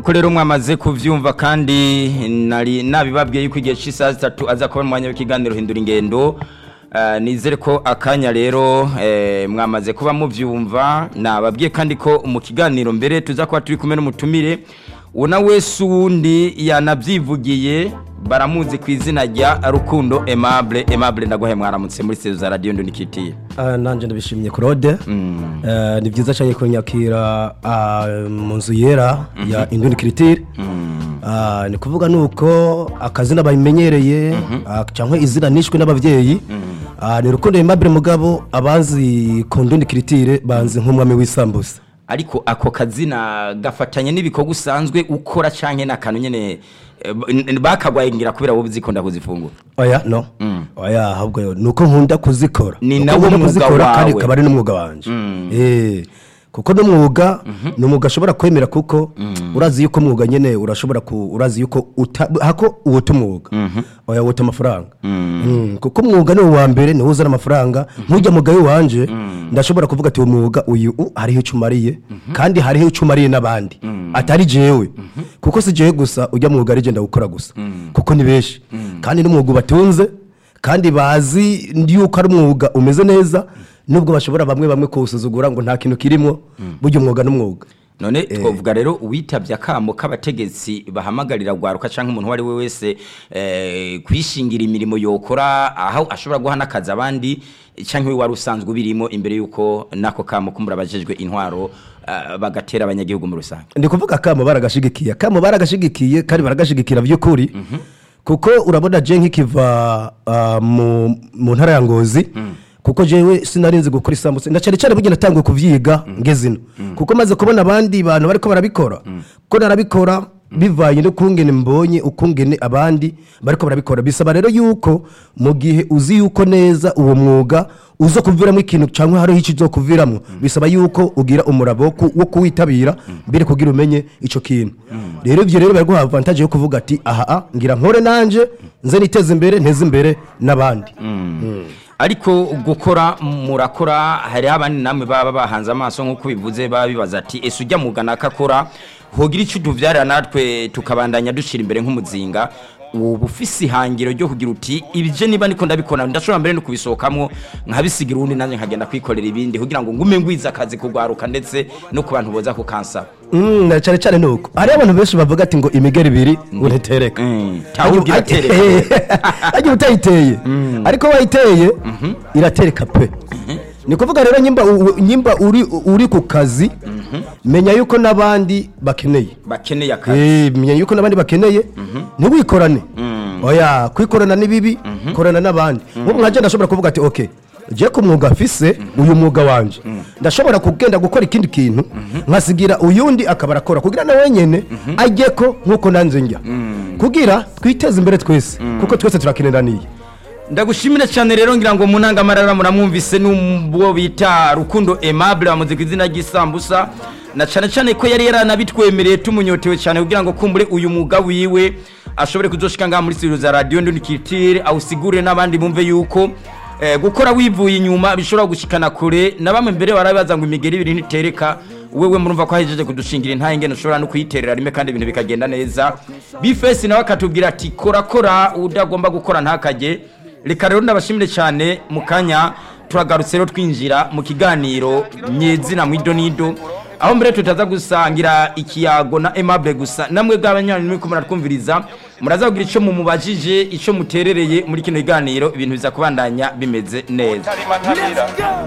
nk'uko rero mwamaze kuvyumva kandi nari nabibabwiye yuko igihe cy'isaha zitatu aza kuba mu mwanya w'ikiganiro hindura ingendo Eh, nizere ko akanya rero eh, mwamaze kuba muvyumva nababwiye kandi ko mu kiganiro mbere tuza kuba turi kumwe n'umutumire una wese uwundi yanabyivugiye baramuzi ku izina rya rukundo aimable aimable ndaguhaye mwaramutse muri sezo za radiyo ndunikitiye Ah, nanje ndabishimye Claude Eh, ni byiza cyane kunyakira ah, mu nzu yera ya Induni Critique Ah, ni kuvuga nuko akazina bayimenyereye ah, cyangwa izina nishwe n'abavyeyi Ah, ni rukundo Aimable mugabo abazi ku Induni Critique banzi nk'umwami w'isambusa ariko ako kazina gafatanye n'ibikorwa usanzwe ukora canke n'akantu nyene eh, b- bakagwaye ngira kubera wowe uzikunda kuzifungura oya no oya ahubwo nuko nkunda kuzikora Ni Nuko nawo nkunda mwuga kuzikora kandi wawe. akaba ari n'umwuga wanje eh kuko n'umwuga ni umwuga ashobora kwemera kuko urazi yuko umwuga nyene urashobora ku urazi yuko uta, hako uwuta umwuga oya wuta amafaranga Mm, kuko umwuga ni uwa mbere niwo uzana amafaranga nk'ujya mugayo wanje ndashobora kuvuga ati uwo mwuga uyu u, hariho icyo umariye kandi hariho icyo umariye n'abandi atari jewe kuko si jewe gusa ujya mwuga ari je ndawukora gusa kuko ni benshi kandi n'umwuga ubatunze kandi bazi yuko ari umwuga umeze neza nubwo bashobora bamwe bamwe kuwusuzugura ngo nta kintu kirimo burya umwuga n'umwuga none twavuga rero uwitabye akamo k'abategetsi bahamagarira gwaruka canke umuntu uwo ari we wese eh, kwishingira imirimo yokora aho ashobora guha n'akazi abandi canke we wari usanzwe ubirimo imbere yuko nako kamo kumbura abajejwe intwaro eh, bagatera abanyagihugu mu rusange ndi kuvuga akamo baragashigikiye akamo baragashigikiye kandi baragashigikira by'ukuri kuko urabona je nk'ikiva ah, mu mu ntara ya ngozi kuko jewe sinarinzi gukora isambutse na cyane cyane burya natanguye kuvyiga ngezino kuko maze kubona abandi bantu bariko barabikora ko narabikora bivanye no kungene mbonye ukungene abandi bariko barabikora bisaba rero yuko mu gihe uzi yuko neza uwo mwuga uzo kuviramo ikintu cyangwa hariho icyo uzo kuviramo bisaba yuko ugira umurabo wo ku- wo kuwitabira mbere kugira umenye ico kintu rero ivyo rero baraguha avantage yo kuvuga ati aha ah, ngira nkore nanje nze niteze imbere nteze imbere n'abandi ariko gukora murakora hari abandi namwe baba bahanze amaso nk'uko bivuze baba bibaza ati ese ujya mwuga nakakora hogira icyo utuvyarira natwe tukabandanya dushira imbere nk'umuzinga ubu ufise ihangiro ryo kugira uti ibije niba niko ndabikora ndashobora mbere no kubisohokamwo nkabisigira uwundi nanjye nkagenda kwikorera ibindi kugira ngo ngume ngwiza akazi kugwaruka ndetse no ku bantu boza kukansaba Mm, na cyane cyane nuko hariho abantu benshi bavuga ati ngo imigeri ibiri ngo ntitereka Mm, cyangwa ubwo iratereka. ajya utayiteye ariko wayiteye iratereka pe ni kuvuga rero nyimba u- nyimba uri uri ku kazi menya yuko n'abandi bakeneye bakeneye akazi Eh, menya yuko n'abandi bakeneye ntiwikorane oya kwikorana ni bibi korana n'abandi nk'ubu nka je ndashobora kuvuga ati okay je ku mwuga mfise uyu mwuga wanje ndashobora kugenda gukora ikindi kintu nkasigira uyundi akaba arakora kugira na wenyene ajye ko nk'uko nanze njya kugira twiteze imbere twese kuko twese turakeneraniye ndagushimire cyane rero ngira ngo munangamarara muramwumvise n'ubwo bita rukundo aimable bamuze ku izina ry'isambusa na cyane cyane ko yari yaranabitwemereye tumunyotewe cyane kugira ngo kumbure uyu mwuga wiwe ashobore kuzoshika ngaha muri studio za radio ndundikitire awusigure n'abandi bumve yuko eh, gukora wivuye inyuma bishobora gushikana kure na bamwe mbere barabibaza ngo imigeri ibiri ntitereka wewe murumva ko ahejeje kudushingira intaye ngene ushobora no kuyiterera rimwe kandi ibintu bikagenda neza bifesi nawe akatubwira ati kora kora udagomba gukora ntakajye reka rero ndabashimire cyane mu kanya turagarutse rero twinjira mu kiganiro nyezina mu idonido aho mbere tutaza gusangira ikiyago na aimable gusa namwe bw'abanywanyi muri kumwe muratwumviriza muraza kugira icyo mumubajije icyo muterereye muri kino kiganiro ibintu biza kubandanya bimeze neza